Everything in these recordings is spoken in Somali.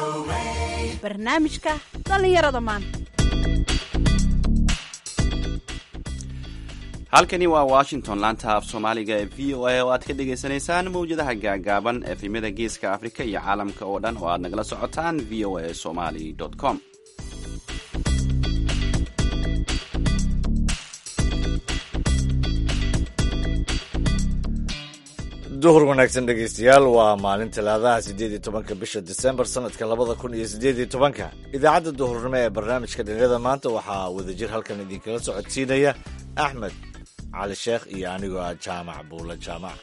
barnaamijka dhallinyarada maanta halkani waa washington laanta af soomaaliga ee v o a oo aad ka dhagaysanaysaan mawjadaha gaagaaban efemyada geeska afrika iyo caalamka oo dhan oo aad nagala socotaan v o a somali com duhur wanaagsan dhegaystayaal waa maalin talaadaha siddeed iyo tobanka bisha disembar sanadka labada kun iyo siddeed iyo tobanka idaacadda duhurnimo ee barnaamijka dhalinyarada maanta waxaa wadajir halkan idinkala socodsiinaya axmed cali sheekh iyo anigoo ah jaamac buula jaamac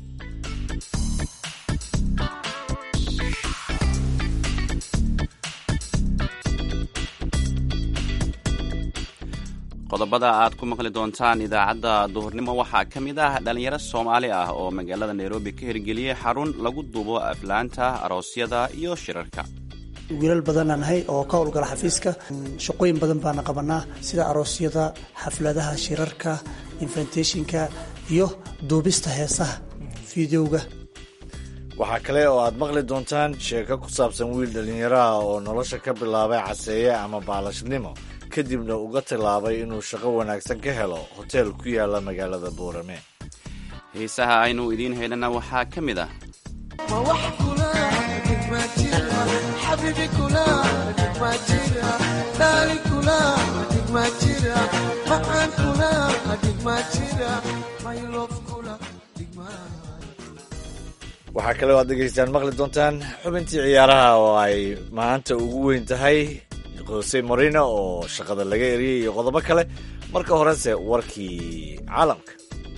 qodobada aad ku maqli doontaan idaacadda duhurnimo waxaa ka mid ah dhallinyaro soomaali ah oo magaalada nairobi ka hirgeliyey xarun lagu duubo aflaanta aroosyada iyo shirarka wiilal badanaan nahay oo ka howlgala xafiiska shaqooyin badan baana qabanaa sida aroosyada xafladaha shirarka inventationka iyo duubista heesaha fideoga waxaa kale oo aad maqli doontaan sheeko ku saabsan wiil dhallinyaraha oo nolosha ka bilaabay caseeye ama baalashnimo kadibna uga tilaabay inuu shaqo wanaagsan ka helo hoteel ku yaala magaalada boorame heesaha aynu idiin haynana waxaa ka mid ah waxaa kale oo aad dhegaystaan maqli doontaan xubintii ciyaaraha oo ay maanta ugu weyn tahay jose morino oo shaqada laga eriyey iyo qodobo kale marka horese warkii caalamka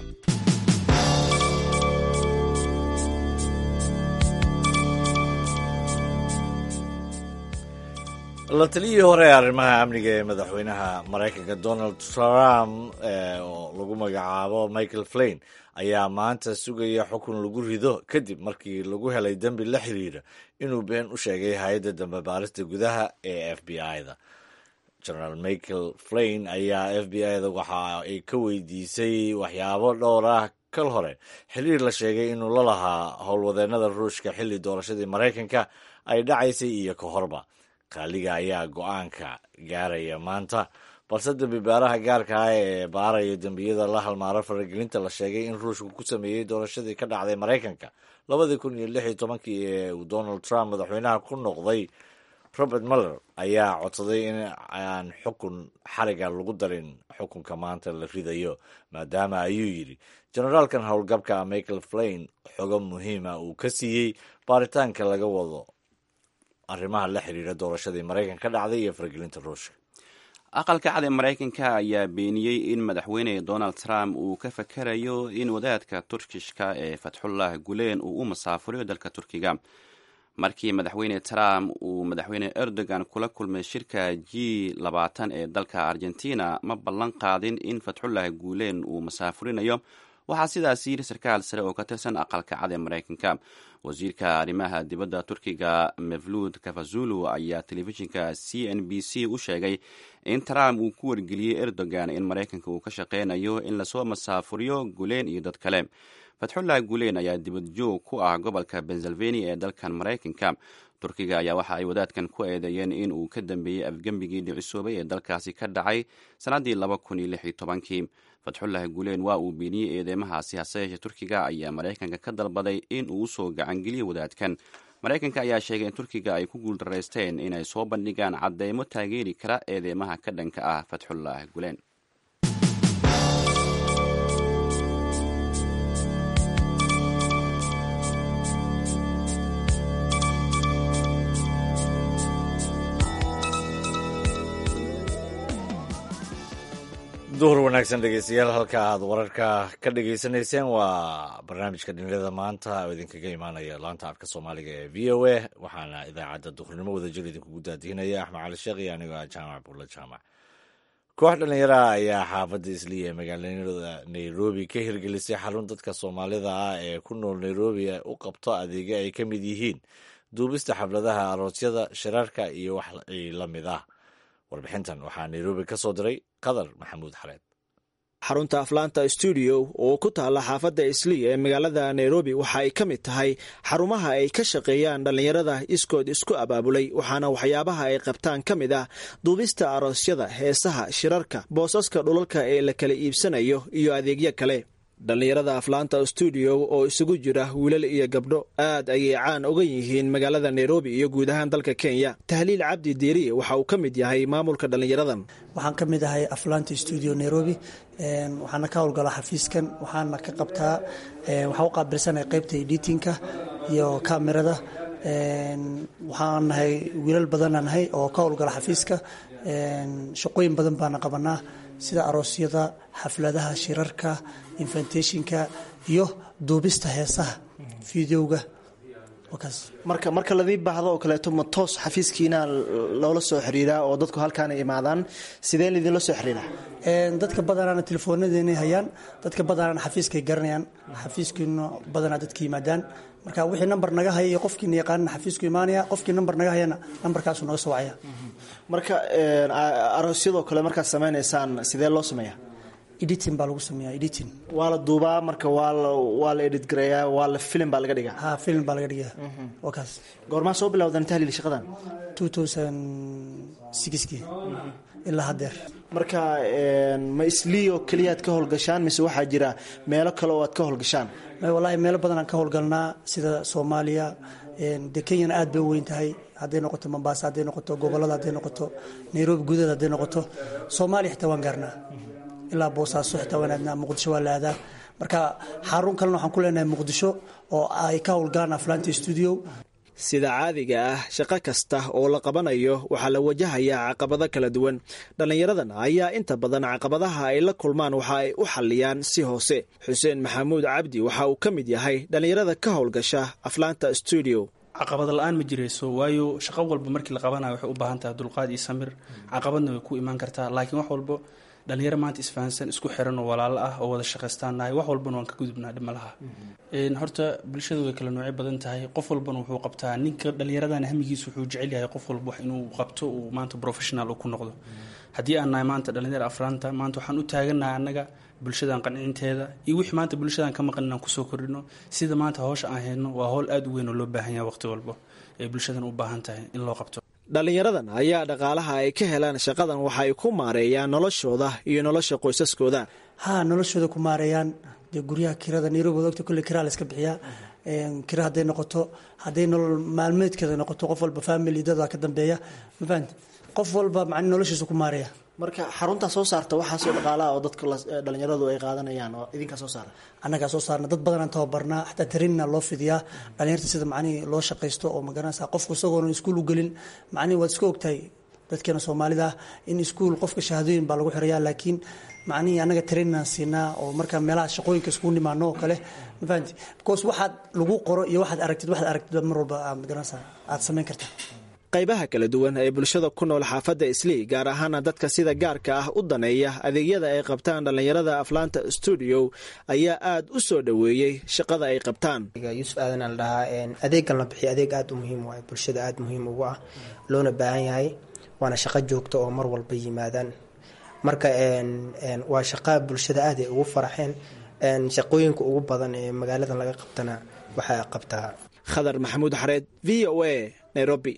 la taliyihii hore ee arrimaha amniga ee madaxweynaha maraykanka donald trump oo lagu magacaabo michael flain ayaa maanta sugaya xukun lagu rido kadib markii lagu helay dembi la xiriira inuu been u sheegay hay-adda dambe baarista gudaha ee f b i-da generaal michael flain ayaa f b i-da waxa ay ka weydiisay waxyaabo dhowr ah kal hore xiriir la sheegay inuu la lahaa howlwadeennada ruushka xilli doorashadii maraykanka ay dhacaysay iyo ka horba qaaliga ayaa go-aanka gaaraya maanta balse dembi baaraha gaarka ah ee baaraya dembiyada la halmaaro faragelinta la sheegay in ruushku ku sameeyey doorashadii ka dhacday maraykanka labadii kun iyo lix iyo tobankii ee uu donald trump madaxweynaha ku noqday robert muller ayaa codsaday in aan xukun xariga lagu darin xukunka maanta la ridayo maadaama ayuu yidhi generaalkan howlgabka michael flain xogo muhiima uu ka siiyey baaritaanka laga wado arrimaha la xiriira doorashadii maraykanka ka dhacday iyo faragelinta ruushka aqalka cad ee maraykanka ayaa beeniyey in madaxweyne donald trump uu ka fakarayo in wadaadka turkishka ee fatxullah guleen uu u masaafuriyo dalka turkiga markii madaxweyne trump uu madaxweyne erdogan kula kulmay shirka g labaatan ee dalka argentina ma ballan qaadin in fatxullah guuleen uu masaafurinayo waxaa sidaas yiri sarkaal sare oo ka tirsan aqalka cad ee maraykanka wasiirka arrimaha dibadda turkiga mevluud kafazulu ayaa telefishinka c n b c u sheegay in trump uu ku wargeliyey erdogan in maraykanka uu ka shaqeynayo in lasoo masaafuriyo guleen iyo dad kale fatxullah guleen ayaa dibad joog ku ah gobolka pennsylvania ee dalkan maraykanka turkiga ayaa waxa ay wadaadkan ku eedeeyeen in uu ka dambeeyey afgembigii dhicisoobay ee dalkaasi ka dhacay sannaddii laba kun iyo lix iyo tobankii fatxullah guleen waa uu beeniyey eedeymahaasi hase yeeshee turkiga ayaa maraykanka ka dalbaday in uu usoo gacangeliyo wadaadkan maraykanka ayaa sheegay in turkiga ay ku guuldaraysteen inay soo bandhigaan cadeymo taageeri kara eedeymaha ka dhanka ah fatxullah guleen duhur wanaagsan dhegeystayaal halka aad wararka ka dhegeysanayseen waa barnaamijka dhalinyarada maanta oo idinkaga imaanaya laanta afka soomaaliga ee v o a waxaana idaacadda duhurnimo wadajir idinkugu daadihinaya axmed cali sheekh iyo anigoo ah jaamac buulla jaamac koox dhallinyaraha ayaa xaafadda isliya ee magaalada nairobi ka hirgelisay xarun dadka soomaalida ah ee ku nool nairobi u qabto adeegyo ay ka mid yihiin duubista xafladaha aroosyada shirarka iyo wax la mid ah warbixintan waxaa nairobi ka soo diray qadar maxamuud xareed xarunta aflaanta stuudio oo ku taala xaafadda islii ee magaalada nairobi waxa ay ka mid tahay xarumaha ay ka shaqeeyaan dhallinyarada iskood isku abaabulay waxaana waxyaabaha ay qabtaan ka mid ah duubista aroosyada heesaha shirarka boosaska dhulalka ee la kala iibsanayo iyo adeegyo kale dhallinyarada aflaanta stuudio oo isugu jira wiilal iyo gabdho aad ayay caan uga yihiin magaalada nairobi iyo guud ahaan dalka kenya tahliil cabdi deeriye waxa uu ka mid yahay maamulka dhallinyaradan waxaan ka mid ahay aflaanta stuudio nairobi waxaana ka howlgalaa xafiiskan waxaana ka qabtaa waxaan u qaabilsanahay qaybta editinka iyo kamerada waxaan nahay wiilal badanaa nahay oo ka howlgala xafiiska shaqooyin badan baana qabanaa sida aroosyada xafladaha shirarka inventationka iyo duubista heesaha videoga marka marka ladii baahdo oo kaleeto ma toos xafiiskiina loola soo xiriiraa oo dadku halkaana imaadaan sidee laydinla soo xiriiraa dadka badanaana telefoonadeenay hayaan dadka badanaana xafiiskay garanayaan xafiiskiina badanaa dadka yimaadaan marka wixii namber naga haya iyo qofkiina yaqaanana xafiisku imaanaya qofkii namber naga hayana namberkaasu naga soo wacaya marka aroosyadoo kale markaad samaynaysaan sidee loo sameeyaa editing baa lagu sameeyaa editing waa la duubaa marka waa la waa la edit gareeyaa waa la film baa laga dhigaa ha film baa laga dhigaa waa kaas goormaa soo bilowdan tahliil shaqadan two thousand sixkii ilaa haddeer marka ma islii oo keliyaad ka howlgashaan mise waxaa jira meelo kale oo aad ka howlgashaan wallaahi meelo badanaan ka howlgalnaa sida soomaaliya de kenyana aad bay u weyn tahay hadday noqoto mombasa hadday noqoto gobolada hadday noqoto nairobi gudaheeda hadday noqoto soomaaliya xitaa waan gaarnaa ilaa boosaaso xitaa waan aadnaa muqdisho waa la aadaa marka xarun kalena waxaan ku leenahay muqdisho oo ay ka howlgalaan aflaanta stuudio sida caadiga ah shaqo kasta oo la qabanayo waxaa la wajahayaa caqabado kala duwan dhallinyaradan ayaa inta badan caqabadaha ay la kulmaan waxa ay u xalliyaan si hoose xuseen maxamuud cabdi waxa uu ka mid yahay dhallinyarada ka howlgasha aflaanta stuudio caqabad la-aan ma jirayso waayo shaqo walba markii la qabanayo waxay u baahan tahay dulqaad iyo samir caqabadna way ku imaan kartaa laakiin wax walbo dhalinyaro maanta isfahansan isku xiran oo walaalo ah oo wada shaqaystaan nahay wax walbana waan ka gudubnaa dhimalaha horta bulshada way kala noocyo badan tahay qof walbana wuxuu qabtaa ninka dhallinyaradan hamigiisa wuxuu jecel yahay qof walba wax inuu qabto uu maanta professional ku noqdo haddii aan nahay maanta dhalinyaro afraanta maanta waxaan u taaganahay annaga bulshadan qancinteeda iyo wixii maanta bulshadan ka maqan inaan kusoo kordhino sida maanta hawsha aan hayno waa howl aada u weyn oo loo baahan yahay waqti walba ee bulshadan u baahan tahay in loo qabto dhallinyaradan ayaa dhaqaalaha ay ka helaan shaqadan waxa ay ku maareeyaan noloshooda iyo nolosha qoysaskooda ha noloshooda ku maareeyaan dee guryaha kirada nairobi ogta kulle kiraa la iska bixiyaa kira hadday noqoto hadday nolol maalmeedkeeda noqoto qof walba family dada ka dambeeya ma fahamti qof walba man noloshiisa ku maareeya marka xaruntaa soo saarta waxaasoo dhaqaalaha oo dadka dhalinyaradu ay qaadanayaan oo idinkaa soo saara annagaa soo saarna dad badanaan tababarnaa xataa tarinna loo fidiyaa dhalinyarta sida macnihii loo shaqaysto oo magaranaysa qofku isagoona iskuul u gelin macnihi waad iska ogtahay dadkeena soomaalida ah in iskuul qofka shahaadooyin baa lagu xirayaa laakiin macnihii annaga tarinaan siinaa oo markaa meelaha shaqooyinka iskugu nimaano oo kale ma fahamti because waxaad lagu qoro iyo waxaad aragtid waxaad aragtid mar walba magaranaysa aad samayn kartaa qaybaha kala duwan ee bulshada ku nool xaafadda islii gaar ahaana dadka sida gaarka ah u daneeya adeegyada ay qabtaan dhallinyarada aflaanta stuudio ayaa aad u soo dhoweeyey shaqada ay qabtaan yuusuf aadan la dhahaa adeegan la bixiya adeeg aada u muhiim waay bulshada aada muhiim ugu ah loona baahan yahay waana shaqo joogta oo mar walba yimaadaan marka waa shaqa bulshada aad ay ugu faraxeen shaqooyinka ugu badan ee magaaladan laga qabtana waxaa qabtaa khadar maxamuud xareed v o a nairobi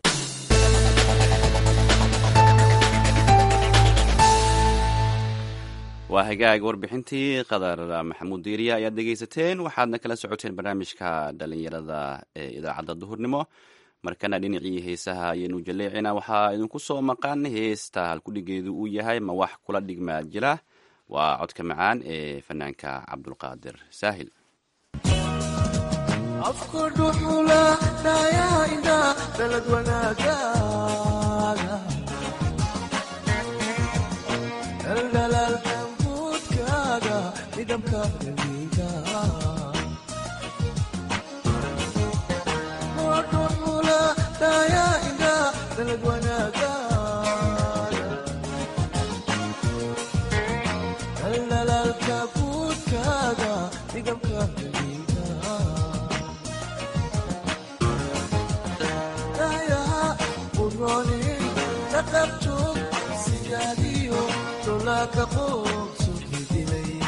waa hagaag warbixintii qadar maxamuud diiriya ayaad dhegaysateen waxaadna kala socoteen barnaamijka dhalinyarada ee idaacadda duhurnimo markana dhinacii heesaha ayaynu jaleecina waxaa idinku soo maqan heesta halkudhigeedu uu yahay ma wax kula dhigmaa jira waa codka macaan ee fanaanka cabdulqaadir saahil Siyaadiyo, dolaka qoobso kidilay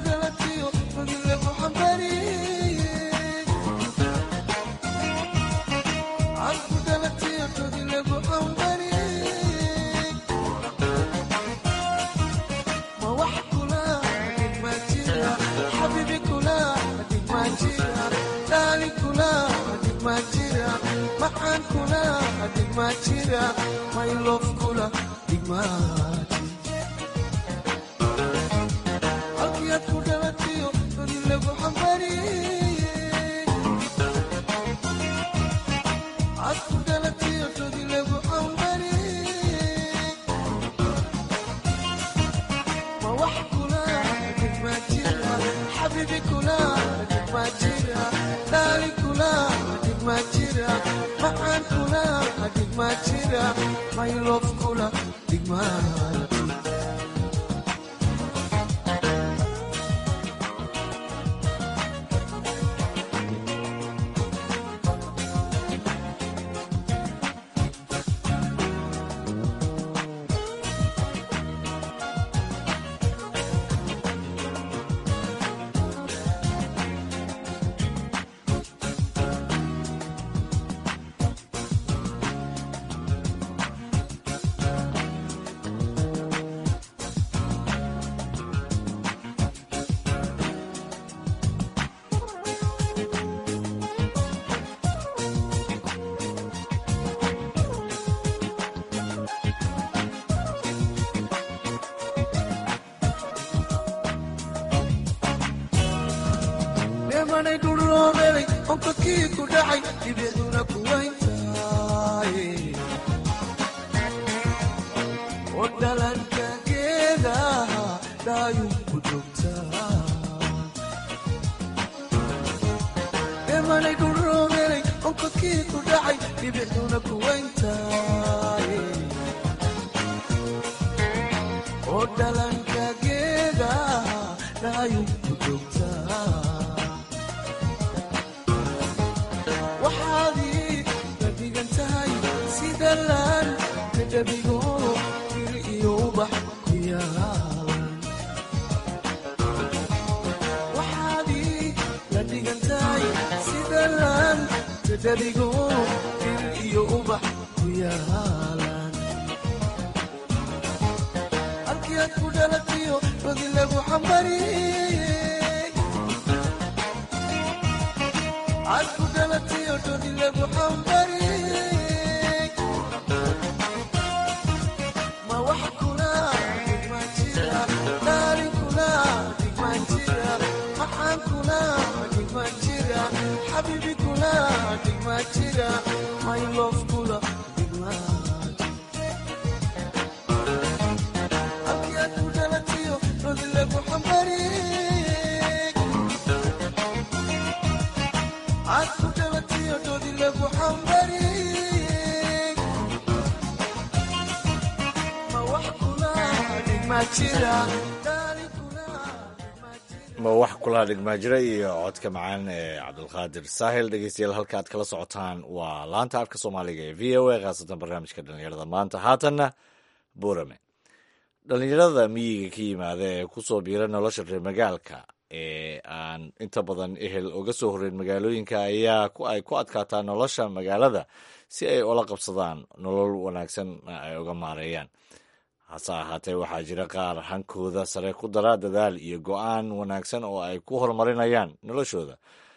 ma wax kula dhigmaajira iyo codka macaan ee cabdulqaadir saahil dhegeystayaal halka aad kala socotaan waa laanta afka soomaaliga ee v o a khaasatan barnaamijka dhallinyarada maanta haatanna burame dhallinyarada miyiga ka yimaada ee kusoo biira nolosha reer magaalka ee aan inta badan ehel uga soo horreyn magaalooyinka ayaa ay ku adkaataa nolosha magaalada si ay ula qabsadaan nolol wanaagsan ay uga maareeyaan hase ahaatee waxaa jira qaar hankooda sare ku dara dadaal iyo go'aan wanaagsan oo ay ku horumarinayaan noloshooda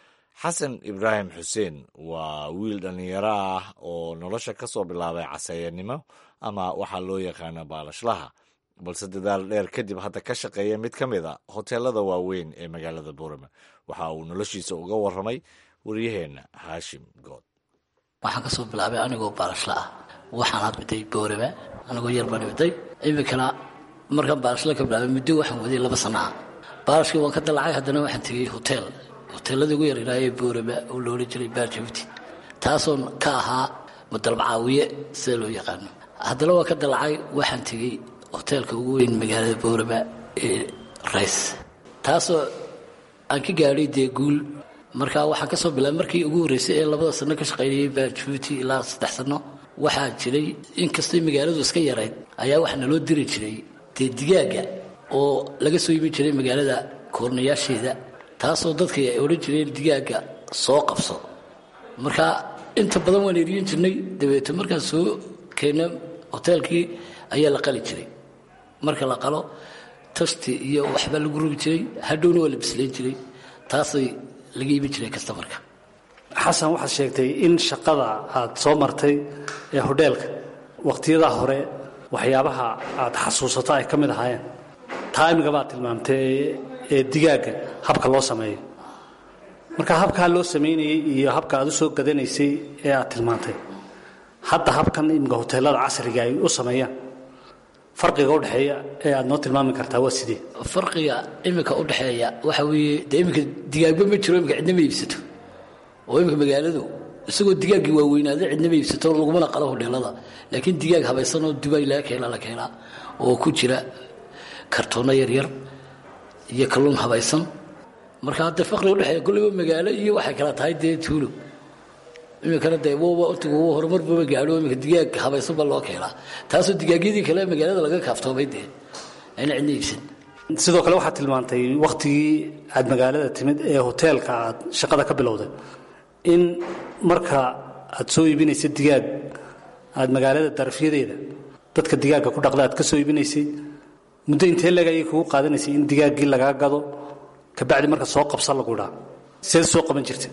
xasan ibraahim xuseen waa wiil dhallinyaro ah oo nolosha ka soo bilaabay caseeyanimo ama waxaa loo yaqaana baalashlaha balse dadaal dheer kadib hadda ka shaqeeya mid ka mid a hoteelada waaweyn ee magaalada boorame waxa uu noloshiisa uga warramay waryaheenna haashim good waxaan kasoo bilaabay anigoo baalashla ah waxaan hadmiday boorame anigoo yar baan imiday iminkana markaan baalashla ka bilaabay muddo waxaan waday laba sana ah baalashkii waan ka dalacay haddana waxaan tegey hoteel hoteelladii ugu yaryaraayee boorame oo loola jiray baarjabuuti taasoon ka ahaa mudalbacaawiye sida loo yaqaano haddana waan ka dalacay waxaan tegey hoteelka ugu weyn magaalada boorama ee rays taasoo aan ka gaadhay dee guul markaa waxaan ka soo bilaabay markii ugu horreysay ee labada sano ka shaqaynayay baarjabuuti ilaa saddex sano waxaa jiray inkastay magaaladu iska yarayd ayaa waxa naloo diri jiray dee digaaga oo laga soo yimi jiray magaalada koornayaasheeda taasoo dadka ay odhan jireen digaagga soo qabso marka inta badan waan eriyin jirnay dabeeto markaan soo keenna hoteelkii ayaa la qali jiray marka la qalo tasti iyo waxbaa lagu rogi jiray hadhowna waa la bislayn jiray taasay laga iibin jiray kastamarka xasan waxaad sheegtay in shaqada aad soo martay ee hodheelka wakhtiyadaa hore waxyaabaha aad xasuusato ay ka mid ahaayeen taa imiga baad tilmaamtay ee digaagga habka loo sameeyo marka habkaa loo samaynayey iyo habka aad u soo gadanaysay ee aad tilmaantay hadda habkan imika hoteelada casriga ay u sameeyaan farqiga udhexeeya ee aad noo tilmaami kartaa waa sidee farqiga iminka udhexeeya waxa weeye dee iminka digaagba ma jiro imika cidna ma iibsato oo iminka magaaladu isagoo digaaggii waaweynaaday cidna ma iibsato lagumana qalo hodheelada laakiin digaag habaysan oo dubaay laga keenaa la keenaa oo ku jira kartoono yaryar iyo kalluun habaysan marka hadda faqriga udhexeeya kolleyba magaalo iyo waxay kala tahay dee tuulo iminkana dee wba intigu horumarbuba gaadho iminka digaag habaysan baa loo keenaa taasoo digaagyadii kale magaalada laga kaaftoomay dee ayna cidna iibsan sidoo kale waxaad tilmaantay wakhtigii aad magaalada timid ee hoteelka aad shaqada ka bilowday in marka aad soo iibinaysa digaag aad magaalada darafyadeeda dadka digaagga ku dhaqda aad ka soo iibinaysay muddo intee leg ayay kugu qaadanaysay in digaaggii lagaa gado kabacdi marka soo qabsa lagu dhaa seed soo qaban jirta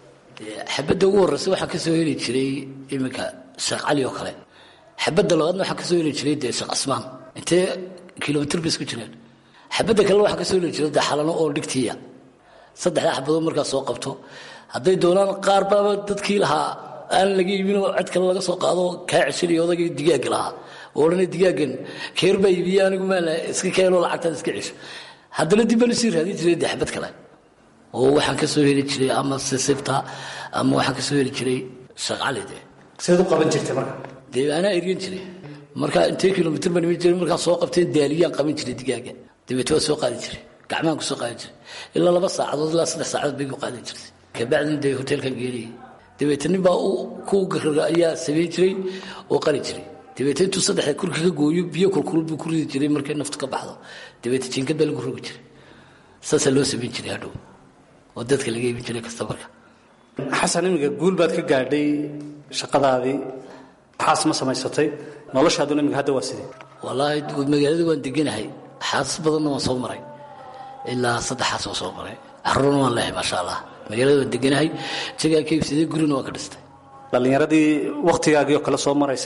xabadda ugu horreysa waxaa ka soo heli jiray iminka sheekh cali oo kale xabadda labaadna waxaa ka soo heli jiray dee sheekh casmaan intee kilomitr bay isku jireen xabadda kalena waxaa ka soo heli jiray dee xalano oo dhigtiya saddexdaa xabadood markaa soo qabto hadday doonaan qaar baaba dadkii lahaa aan laga iibinoo cid kale laga soo qaado kaa ceshanayo odagii digaagga lahaa oo odhanay digaaggan keer baa iibiye anigu maala iska keenoo lacagtaad iska cesho haddana dib baan usii raadin jiray dee xabad kale oo waxaan ka soo heli jiray ama sisibta ama waxaan ka soo heli jiray sheekh cali dee sidaad u qaban jirtay marka dee anaa eryan jiray marka intee kilomitr baan iman jiray markaan soo qabteen daaliyaan qaban jiray digaagga dabeete waa soo qaadi jiray gacmahan ku soo qaadi jiray ilaa laba saacadood ilaa saddex saacadood bay ku qaadi jirtay kabacdina dee hoteelkan geenayay dabeete nin baa ku garara ayaa samayn jiray oo qali jiray dabeete intuu saddexda kurka ka gooyo biyo kulkulul buu ku ridi jiray markay naftu ka baxdo dabeete jinkad baa lagu rogi jiray saasaa loo samayn jiray hadhow oo dadka laga iibin jiray kastamarka xasan iminka guul baad ka gaadhay shaqadaadii xaas ma samaysatay noloshaaduna iminka hadda waa sidee wallaahi magaalada waan deganahay xaasas badanna waan soo maray ilaa saddex xaas waan soo maray caruurna waan leehay maasha allah magaalada waan deganahay jagaan ka iibsaday gurina waan ka dhistay dhallinyaradii wakhtigaagii oo kale soo maraysa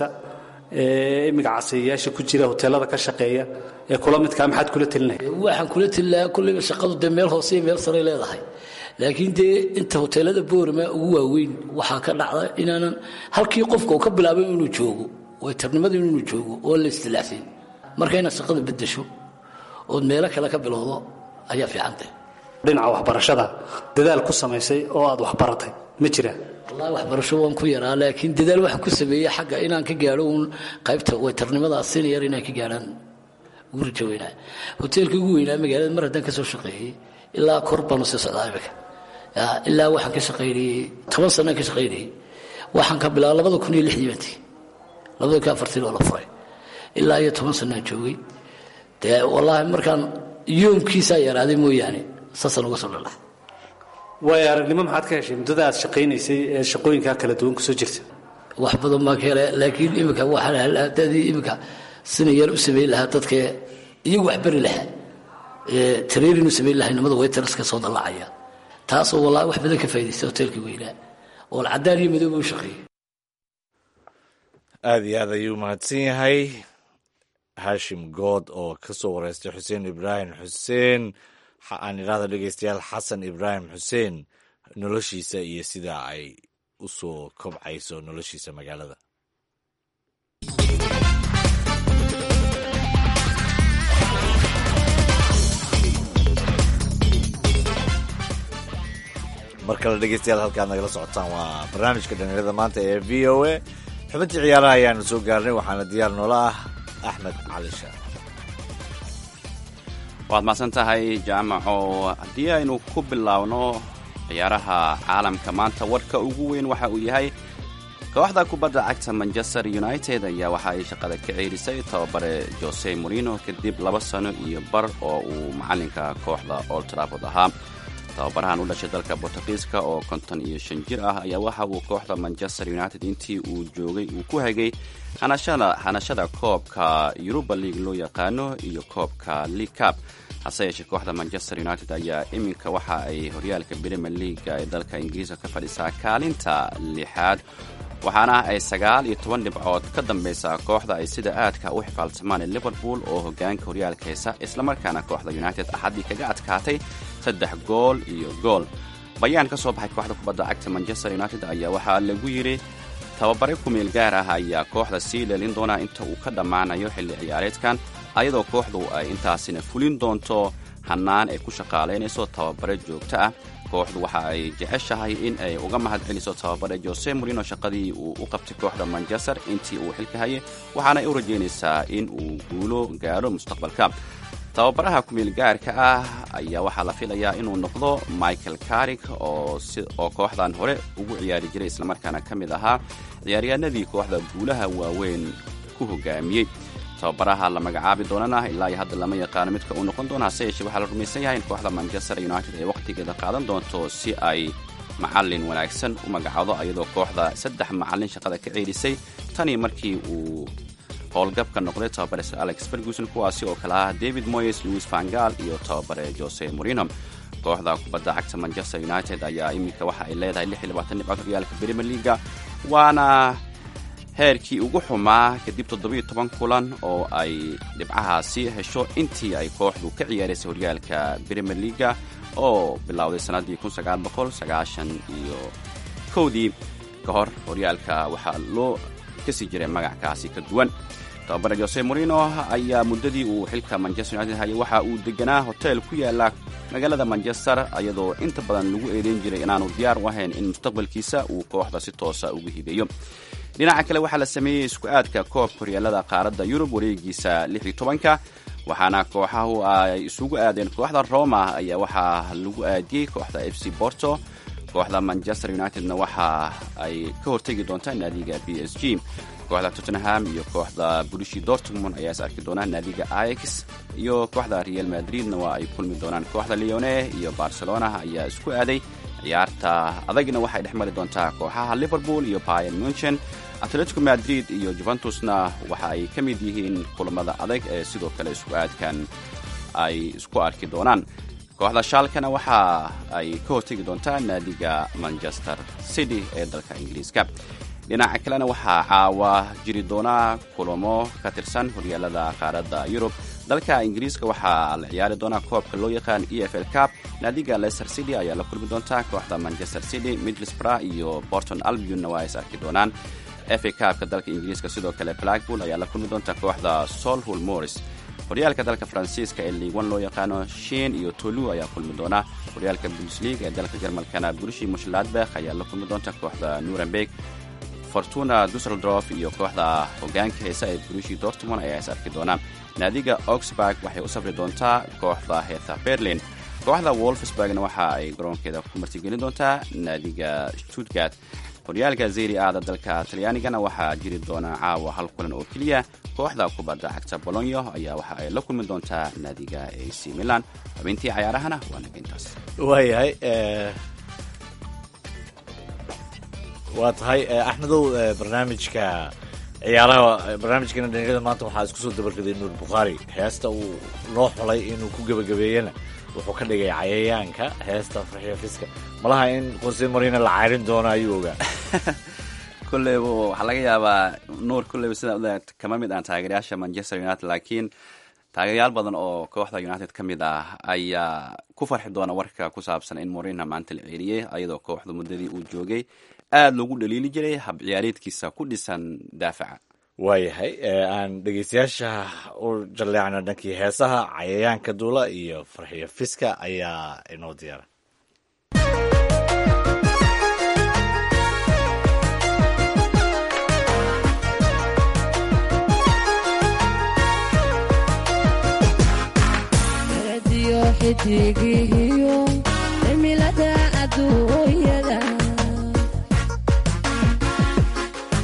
ee imiga casayayaasha ku jira hoteelada ka shaqeeya ee kula midkaa maxaad kula telinaya waxaan kula telilahaa kulleyba shaqadu dee meel hoose iyo meel saray leedahay laakiin dee inta hoteelada boorama ugu waaweyn waxaa ka dhacda inaanan halkii qofka uu ka bilaabay inuu joogo waytarnimada inuu joogo oo la istilaaxsin marka inaad shaqada bedesho ood meelo kale ka bilowdo ayaa fiicantah dhinaca waxbarashada dadaal ku samaysay oo aad waxbaratay ma jiraan wallahi waxbarasho waan ku yaraa laakiin dadaal waxaan ku sameeyey xagga inaan ka gaadho uun qaybta waytarnimada siniyar inaan ka gaadhaan ugu rajo weynaa hoteelka ugu weynaa magaalada mar haddaan ka soo shaqeeyey ilaa kor baanu sii socdaa imika ilaa waxaan ka shaqaynayey toban sanaan ka shaqaynayey waxaan ka bilaaba labada kun iyo lixdii bantii labada kun afartii oo la furay ilaa iyo toban sanaan joogay dee wallaahi markaan yoomkiisaa yaraaday mooyaane saasaan uga soo dhalax waayo aragnimo maxaad ka heshay muddada aad shaqaynaysay ee shaqooyinkaa kala duwan kusoo jirta wax badan baan ka hele laakiin imika waxaan hadadii imika sina yar u samayn lahaa dadka iyagu wax bari lahaa tareerin u samayn lahaa nimada waytaraska soo dallacaya taasoo wallaahi wax badan ka faa'idaystay hoteelkii weynaa oo cadaan iyo madooba u shaqeeyey aada iyo aad ayuu mahadsan yahay hashim good oo ka soo wareystay xuseen ibraahim xuseen aan idhahda dhegeystayaal xasan ibraahim xuseen noloshiisa iyo sida ay u soo kobcayso noloshiisa magaalada mar kale dhegeystayaal halkaad nagala socotaan waa barnaamijka dhalinyarada maanta ee v o a xubintii ciyaaraha ayaanu soo gaarnay waxaana diyaar noola ah axmed cali shaar waad mahadsan tahay jaamaco haddii aynu ku bilaabno ciyaaraha caalamka maanta warka ugu weyn waxa uu yahay kooxda kubadda cagta manchester united ayaa waxa ay shaqada ka ceerisay tababare jose morino kadib laba sano iyo bar oo uu macalinka kooxda old trafford ahaa tababarahan u dhashay dalka bortugiiska oo konton iyo shan jir ah ayaa waxa uu kooxda manchester united intii uu joogay uu ku hagay hanashada koobka yuruba league loo yaqaano iyo koobka league cup hase yeeshee kooxda manchester united ayaa iminka waxa ay horyaalka premier leaga ee dalka ingiriiska ka fadhisaa kaalinta lixaad waxaana ay sagaal iyo toban dhibcood ka dambaysaa kooxda ay sida aadka u xifaalsamaan ee liverpool oo hogaanka horyaalka haysa islamarkaana kooxda united axaddii kaga adkaatay saddex gool iyo gool bayaan ka soo baxay kooxda kubadda cagta manchester united ayaa waxaa lagu yidhi tababare kumeel gaar ah ayaa kooxda sii leelin doonaa inta uu ka dhammaanayo xilli ciyaareedkan ayadoo kooxdu ay intaasina fulin doonto hannaan ay ku shaqaalaynayso tababare joogto ah kooxdu waxa ay jeceshahay in ay uga mahad celiso tababare jose morino shaqadii uu u qabtay kooxda manchester intii uu xilka hayay waxaana ay u rajaynaysaa in uu guulo gaadho mustaqbalka tababaraha kumeel gaarka ah ayaa waxaa la filayaa inuu noqdo michael carig oo kooxdan hore ugu ciyaari jiray islamarkaana ka mid ahaa ciyaaryahanadii kooxda guulaha waaweyn ku hogaamiyey tababaraha la magacaabi doonana ilaa iyo hadda lama yaqaano midka uu noqon doono hase yeeshee waxaa la rumaysan yahay in kooxda manchester united ay wakhtigeeda qaadan doonto si ay macallin wanaagsan u magacado ayadoo kooxda saddex macallin shaqada ka ceelisay tanii markii uu howlgabka noqday tababare sir alex ferguson kuwaasi oo kale ah david moyes louis vangal iyo tababare jose morino kooxda kubadda cagta manchester united ayaa iminka waxa ay leedahay dhibcood horyaalka premier leaga waana heerkii ugu xumaa kadib toddobiyo toban kulan oo ay dhibcahaasi hesho intii ay kooxdu ka ciyaaraysay horyaalka premier leaga oo bilowday sannaddii iyo kowdii ka hor horyaalka waxaa loo kasii jiray magackaasi ka duwan tababare jose morino ayaa muddadii uu xilka manchester united hayay waxa uu deganaa hotel ku yaala magaalada manchester iyadoo inta badan lagu eedeyn jiray inaanu diyaar u ahayn in mustaqbalkiisa uu kooxda si toosa ugu hibeeyo dhinaca kale waxaa la sameeyey isku aadka koobka horyaalada qaaradda yurub wareegiisa ka waxaana kooxahu ay isugu aadeen kooxda roma ayaa waxaa lagu aadiyey kooxda f c borto kooxda manchester unitedna waxa ay ka hortegi doontaa naadiga b s g kooxda tottenham iyo kooxda burushi dortmund ayaa is arki doonaa naadiga ix iyo kooxda real madridna waa ay kulmi doonaan kooxda leone iyo barcelona ayaa isku aaday ciyaarta adagna waxay dhex mari doontaa kooxaha liverpool iyo bayan munchen atletico madrid iyo juventusna waxa ay ka mid yihiin kulamada adag ee sidoo kale isku aadkan ay isku arki doonaan kooxda shaalkana waxa ay ka hortegi doontaa naadiga manchester city ee dalka ingiriiska dhinaca kalena waxaa caawa jiri doonaa kulamo ka tirsan horyaalada qaaradda yurub dalka ingiriiska waxaa la ciyaari doonaa koobka loo yaqaan e f l cup naadiga leicester city ayaa la kulmi doontaa kooxda manchester city middlesbrough iyo borton albionna waa is arki doonaan fa cupka dalka ingiriiska sidoo kale blackpool ayaa la kulmi doonta kooxda solhul morris horyaalka dalka faransiiska ee liigwan loo yaqaano shin iyo tolu ayaa kulmi doona horyaalka bundesleague ee dalka jarmalkana burushi mushladbekh ayaa la kulmi doonta kooxda nuremberg fortuna dusseldorf iyo kooxda hogaanka heesa ee burushi dortmund ayaa is arki doona naadiga oxburg waxay u safri doontaa kooxda hetha berlin kooxda wolfsburgna waxa ay garoonkeeda ku martigelin doontaa naadiga stuttgart horyaalka zeri aada dalka talyaanigana waxaa jiri doona caawa hal kulan oo keliya kooxda kubadda cagta bolonyo ayaa waxa ay la kulmi doontaa naadiga ac milan xubintii cayaarahana waa naga intaas waayahay waa tahay axmedow barnaamijka ciyaaraha barnaamijkeena dhalinyarada maanta waxaa isku soo dabargaday nuur bukhaari heesta uu loo xulay inuu ku gebagabeeyana wuxuu ka dhigay cayayaanka heesta farxiyo fiska malaha in jose marino la cayrin doono ayuu ogaa kulleyba waxaa laga yaabaa nuur kulleyba sidaa kama mid aan taageerayaasha manchester united laakiin taageerayaal badan oo kooxda united ka mid ah ayaa ku farxi doona warka ku saabsan in morino maanta la ceeliyey ayadoo kooxda muddadii uu joogay aada loogu dhaliili jiray hab ciyaareedkiisa ku dhisan daafaca waayahay aan dhegeystayaasha u jalleecno dhankii heesaha cayayaanka duula iyo farxiyo fiska ayaa inoo diyaara xidigihiyo cimilada adduunyada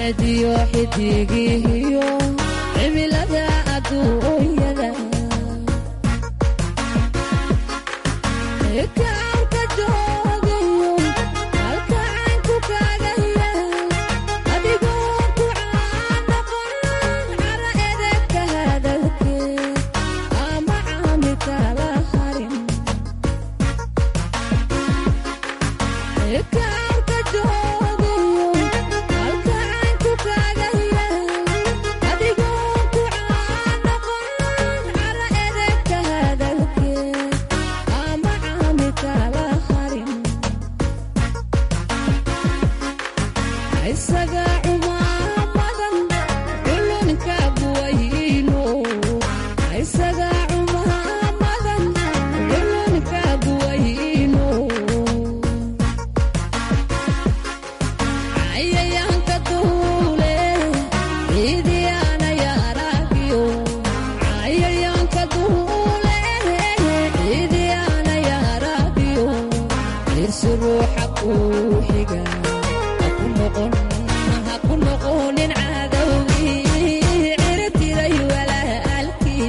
cadadiyo xidigihiyo cimilada adduunyada kaarka joogayo halka caynku kaagaya adigoo ku caanaqon cara edegka hadalkeed ama caami kala harin kaarka joogayo halka caynku kaagaya adigoo ku caanaqon cara edegka hadalkeed ama caami kala harin isaga cumaamadan culunka buwayno isaga cumaamadan culunka buwayno cayayaanka duule ciidiyaana yaaragiyo cayayaanka duule ciidiyaana yaaragiyo irsi ruuxa kuu xiga haku noqon haku noqonin cadowgii ciribtiray walaalkii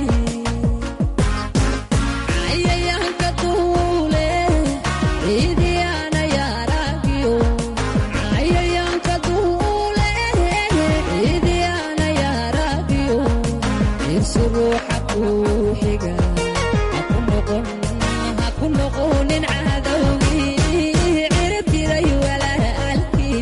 cayayaanka duule ciidiyaana yaaragiyo cayayaanka duule ciidiyaana yaaragiyo irsi ruuxa kuu xiga haku noqon haku noqonin cadowgii ciribtiray walaalkii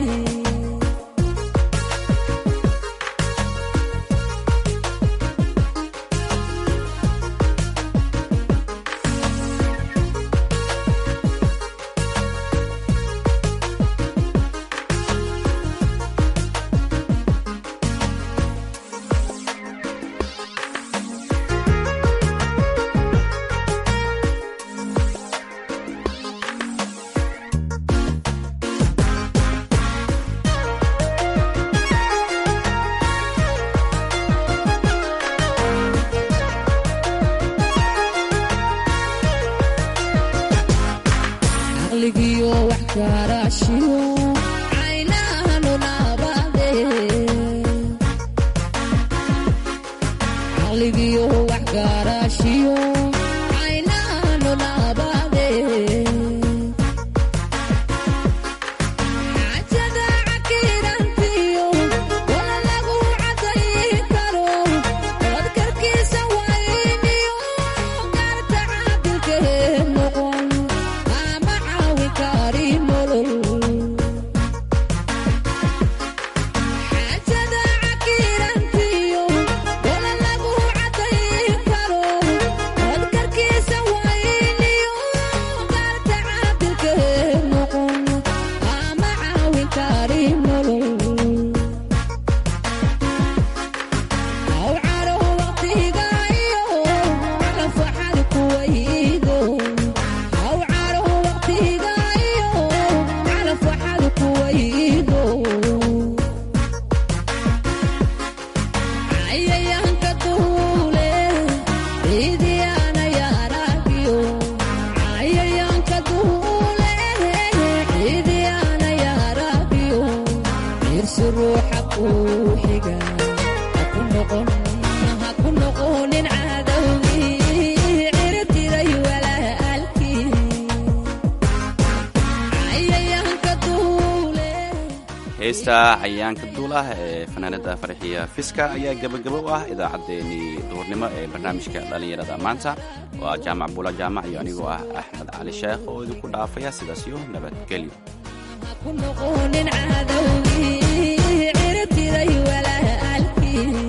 caqligiyo wax garaashiyo caynahanu naabade caqligiyo wax garaashiyo caynahanu naabade xajada cakirantiyo wala lagu cadayi karo wadkarkiisa wayniyo garta caadilkee noqon ama caawi kari nolol xajada cakirantiyo wala lagu cadayi karo wadkarkiisa wayniyo garta caadilkee noqon ama caawi kari nolol aw caro waqtigayo calafwaxad kuwaydo aw caro waqtigayo calafwaxad kuwaydo cayayaanka duule ciidiyaana yaaragiyo cayayaanka duule ciidiyaana yaaragiyo irsi ruuxa kuu xiga haku noqon haku noqonin cadowgii ciribtiray walaalkii cayayaanka duule heesta cayayaanka duulah ee fanaanada farxiya fiska ayaa gebagabo u ah idaacaddeenii duhurnimo ee barnaamijka dhallinyarada maanta waa jaamac buula jaamac iyo anigoo ah axmed cali sheekh oo idinku dhaafaya sidaas iyo nabadgelyo haku noqonin cadowgii ciribtiray walaalkii